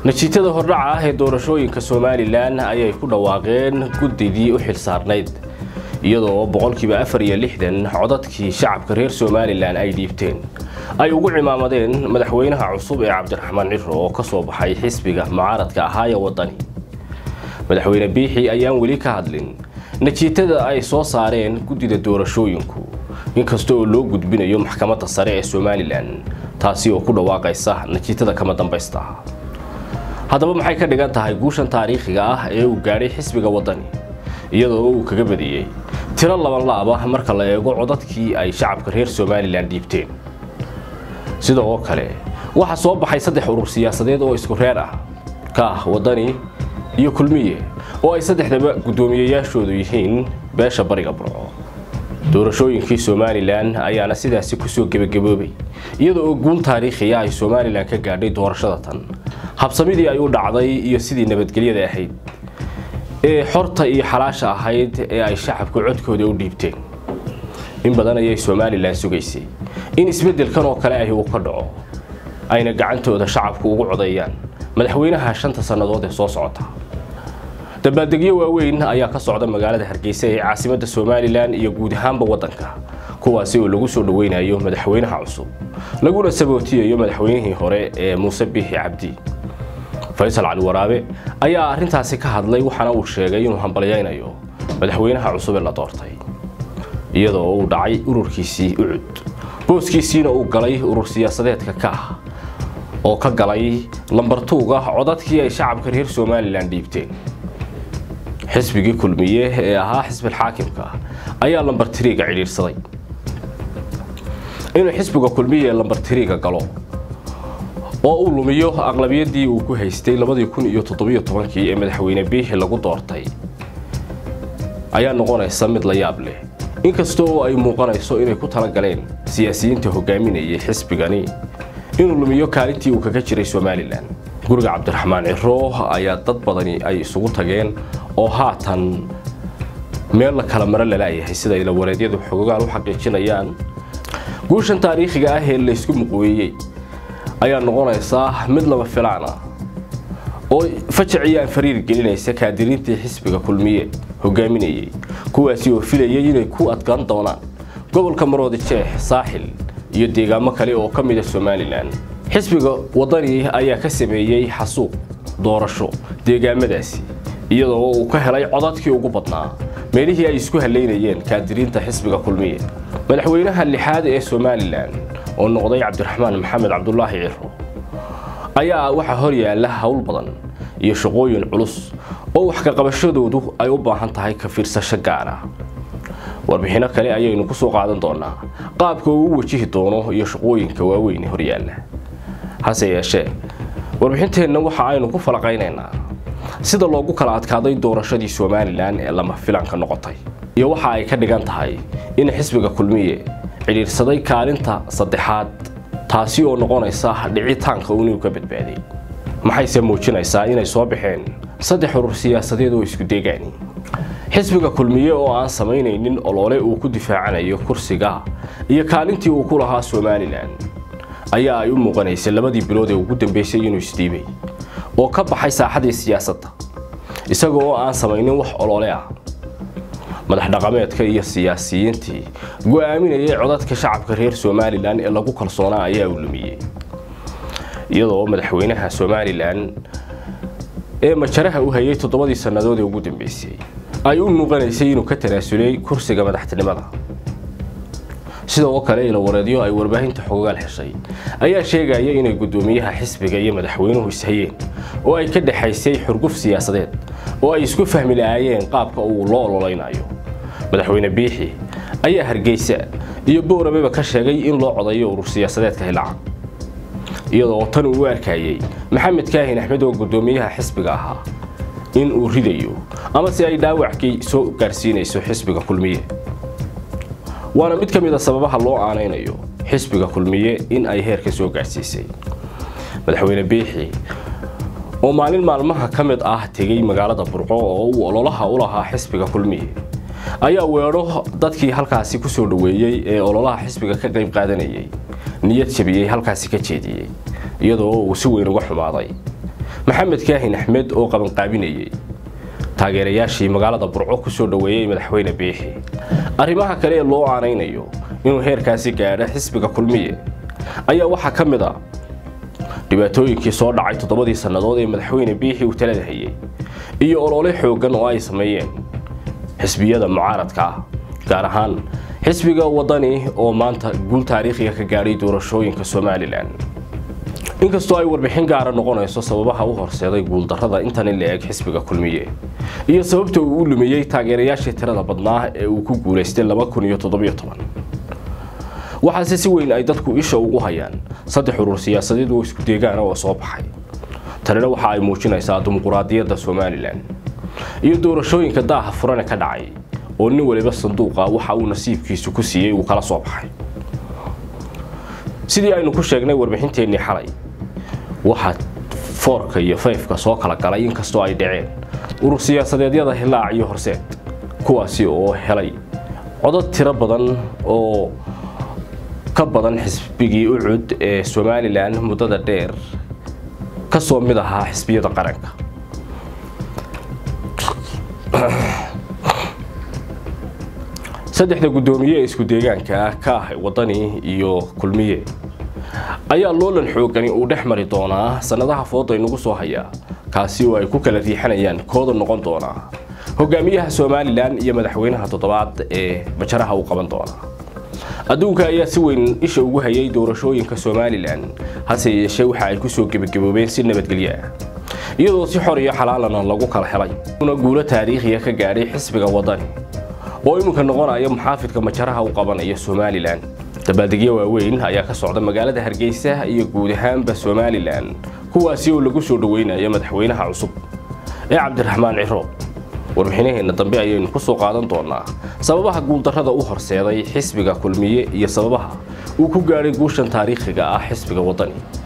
natiijada hordhaca ah ee doorashooyinka somalilan ayay ku dhawaaqeen guddidii u xilsaarnayd iyadoo boqolkiiba afar iyo lixdan codadkii shacabka reer somalilan ay dhiibteen ay ugu cimaamadeen madaxweynaha cusub ee cabdiraxmaan ciro oo ka soo baxay xisbiga mucaaradka ahaa ee waddani madaxweyne biixi ayaan weli ka hadlin natiijada ay soo saareen guddida doorashooyinku inkasta oo loo gudbinayo maxkamadda sare ee somalilan taasi oo ku dhawaaqaysa natiijada kama dambaysta haddaba maxay ka dhigan tahay guushan taariikhiga ah ee uu gaadhay xisbiga waddani iyadoo uu kaga badiyey tiro laban laaba marka la eego codadkii ay shacabka reer somalilan dhiibteen sidoo kale waxaa soo baxay saddex urur siyaasadeed oo isku reer ah ka ah waddani iyo kulmiye oo ay saddexdaba guddoomiyeyaashoodu yihiin beesha bariga burco doorashooyinkii somalilan ayaana sidaasi kusoo gebagaboobay iyada oo guul taariikhiya ay somalilan ka gaadhay doorashada tan habsamidii ay u dhacday iyo sidii nabadgelyada ahayd ee xorta iyo xalaasha ahayd ee ay shacabku codkooda u dhiibteen in badan ayay somalilan sugaysay in isbeddelkan oo kale ahi uu ka dhaco ayna gacantooda shacabku ugu codeeyaan madaxweynaha shanta sannadood ee soo socota dabaaldegyo waaweyn ayaa ka socda magaalada hargeysa ee caasimadda somalilan iyo guud ahaanba waddanka kuwaasi oo lagu soo dhaweynayo madaxweynaha cusub laguna sabootiyayo madaxweynihii hore ee muuse biixi cabdi faysal cali waraabe ayaa arrintaasi ka hadlay waxaana uu sheegay inuu hambalyaynayo madaxweynaha cusub ee la doortay iyadoo uu dhacay ururkiisii ucud booskiisiina uu galay urur siyaasadeedka ka ah oo ka galay lambartuuga codadkii ay shacabka reer somalilan dhiibteen xisbigii kulmiye ee ahaa xisbil xaakimka ayaa lambar tiriiga cidhiidhsaday inuu xisbiga kulmiye lambar tiriiga galo oo uu lumiyo aqlabiyadii uu ku haystay labadii kun iyo toddobiyo tobankii ee madaxweyne biixi lagu doortay ayaa noqonaysa mid la yaab leh inkasta oo ay muuqanayso inay ku talagaleen siyaasiyiinta hogaaminayay xisbigani inuu lumiyo kaalintii uu kaga jiray somalilan guriga cabdiraxmaan ciro ayaa dad badani ay isugu tageen oo haatan meel la kala maro lalaayahay sida ilawareedyadu xogogaal u xaqiijinayaan guushan taariikhiga ah ee laysku muqweeyey ayaa noqonaysaa mid laba filaan ah oo fajaciyaan fariir gelinaysa kaadiriintii xisbiga kulmiye hogaaminayay kuwaasi oo filayay inay ku adkaan doonaan gobolka maroodi jeex saaxil iyo deegaamo kale oo ka mida somalilan xisbiga waddani ayaa ka sameeyey xasuuq doorasho deegaamadaasi iyadoo uu ka helay codadkii ugu badnaa meelihii ay isku halaynayeen kaadiriinta xisbiga kulmiye madaxweynaha lixaad ee somalilan oo noqday cabdiraxmaan maxamed cabdulaahi ciro ayaa waxaa hor yaalla howl badan iyo shaqooyin culus oo wax ka qabashadoodu ay u baahan tahay ka fiirsasho gaar ah warbixinno kale ayaynu ku soo qaadan doonaa qaabka uu u wajihi doono iyo shaqooyinka waaweyn hor yaalla hase yeeshee warbixinteenna waxa aynu ku falaqaynaynaa sida loogu kala adkaaday doorashadii somalilan ee lama filanka noqotay iyo waxa ay ka dhigan tahay in xisbiga kulmiye cidhiirsaday kaalinta saddexaad taasi oo noqonaysa dhicitaanka inuu ka badbaaday maxayse muujinaysaa inay soo baxeen saddex urur siyaasadeed oo isku deegaani xisbiga kulmiye oo aan samaynaynin olole uu ku difaacanayo kursiga iyo kaalintii uu ku lahaa somalilan ayaa ay u muuqanaysay labadii bilood ee ugu dambeysay inuu isdhiibay oo ka baxay saaxadii siyaasadda isaga oo aan samaynin wax olole ah madax dhaqameedka iyo siyaasiyiintii go'aaminayay codadka shacabka reer somalilan ee lagu kalsoonaa ayaa u lumiyey iyadoo madaxweynaha somalilan ee majaraha u hayay toddobadii sannadood ee ugu dambeysay ay u muuqanaysay inuu ka tanaasulay kursiga madaxtinimada sidoo kale ilawareedyo ay warbaahinta xogogaal heshay ayaa sheegaya inay guddoomiyaha xisbiga iyo madaxweynuhu ishayeen oo ay ka dhexaysay xurguf siyaasadeed oo ay isku fahmi lahaayeen qaabka uu loo ololeynayo madaxweyne biixi ayaa hargeysa iyo bowrabeba ka sheegay in loo codayo urur siyaasadeedka hilaca iyadoo tan uu u arkayey maxamed kaahin axmed oo guddoomiyaha xisbiga ahaa in uu ridayo ama si ay dhaawackii soo gaarsiinayso xisbiga kulmiye waana mid ka mid a sababaha loo aanaynayo xisbiga kulmiye in ay heerka soo gaarsiisay madaxweyne biixi oo maalin maalmaha ka mid ah tegey magaalada burco oo uu ololaha u lahaa xisbiga kulmiye ayaa weedho dadkii halkaasi ku soo dhoweeyey ee ololaha xisbiga ka qayb qaadanayay niyad jabiyey halkaasi ka jeediyey iyadoo uu si weyn uga xumaaday maxamed kaahin axmed oo qabanqaabinayay taageerayaashii magaalada burco ku soo dhoweeyey madaxweyne biixi arrimaha kale ee loo aanaynayo inuu heerkaasi gaadho xisbiga kulmiye ayaa waxaa ka mid a dhibaatooyinkii soo dhacay toddobadii sannadood ee madaxweyne biixi uu talada hayay iyo olole xooggan oo ay sameeyeen xisbiyada mucaaradka ah gaar ahaan xisbiga wadani oo maanta guul taariikhiga ka gaadhay doorashooyinka somalilan inkastoo ay warbixin gaara noqonayso sababaha u horseeday guuldarrada intan in la eeg xisbiga kulmiye iyo sababta uu u lumiyey taageerayaashii tirada badnaa ee uu ku guulaystay waxaase si weyn ay dadku isha ugu hayaan saddex urur siyaasadeed oo isku deegaana oo soo baxay tanina waxa ay muujinaysaa dimuquraadiyadda somalilan iyo doorashooyinka daaha furane ka dhacay oo nin waliba sanduuqa waxa uu nasiibkiisu ku siiyey uu kala soo baxay sidii aynu ku sheegnay warbixinteennii xalay waxaa foorka iyo fayfka soo kala galay inkastoo ay dhaceen urur siyaasadeedyada hilaac iyo horseed kuwaasi oo helay codad tiro badan oo ka badan xisbigii ucud ee somalilan muddada dheer ka soo mid ahaa xisbiyada qaranka saddexda guddoomiye ee isku deegaanka ah ka ah wadani iyo kulmiye ayaa loolan xoogani uu dhex mari doonaa sannadaha fooda inagu soo haya kaasi oo ay ku kala riixanayaan kooda noqon doonaa hogaamiyaha somalilan iyo madaxweynaha toddobaad ee majaraha uu qaban doona adduunka ayaa si weyn isha ugu hayay doorashooyinka somalilan hase yeeshee waxa ay kusoo gebagaboobeen si nabadgelyo ah iyadoo si xor iyo xalaalana lagu kala helay una guulo taariikhiya ka gaadhay xisbiga wadani oo iminka noqonaya muxaafidka majaraha u qabanaya somalilan dabaaldegyo waaweyn ayaa ka socda magaalada hargeysa iyo guud ahaanba somalilan kuwaasi oo lagu soo dhoweynayo madaxweynaha cusub ee cabdiraxmaan ciro warbixinaheenna dambe ayaynu ku soo qaadan doonaa sababaha guuldarrada u horseeday xisbiga kulmiye iyo sababaha uu ku gaadhay guushan taariikhiga ah xisbiga wadani